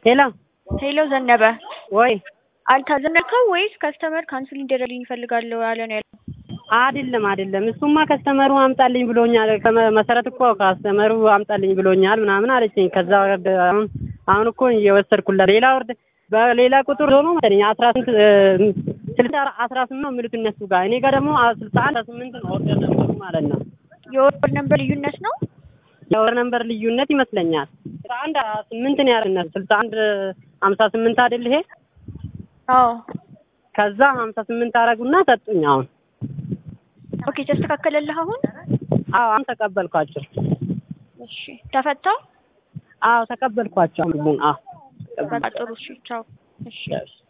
ሄሎ ሄሎ ዘነበ ወይ አልታዘነከው ወይስ ከስተመር ካንስል እንዲደረግልኝ ይፈልጋለሁ ያለ ነው ያለው? አይደለም አይደለም፣ እሱማ ከስተመሩ አምጣልኝ ብሎኛል። ከመ- መሰረት እኮ ከስተመሩ አምጣልኝ ብሎኛል ምናምን አለችኝ። ከዛ ወርድ አሁን አሁን እኮ እየወሰድኩላት ሌላ ወርድ በሌላ ቁጥር ሆኖ መሰለኝ አስራ ስንት ስልሳ አስራ ስምንት ነው የሚሉት እነሱ ጋር እኔ ጋር ደግሞ ስልሳ አንድ አስራ ስምንት ነው ኦርደር ነበሩ ማለት ነው። የወር ነንበር ልዩነት ነው። የወር ነንበር ልዩነት ይመስለኛል። ስልሳ አንድ ስምንት ነው ያለ ስልሳ አንድ ሀምሳ ስምንት አይደል ይሄ አዎ ከዛ ሀምሳ ስምንት አረጉና ሰጡኝ። አሁን ኦኬ ተስተካከለልህ አሁን? አዎ አሁን ተቀበልኳቸው። እሺ ተፈታ። አዎ ተቀበልኳቸው። አሁን አዎ በቃ ጥሩ እሺ ቻው። እሺ Yes.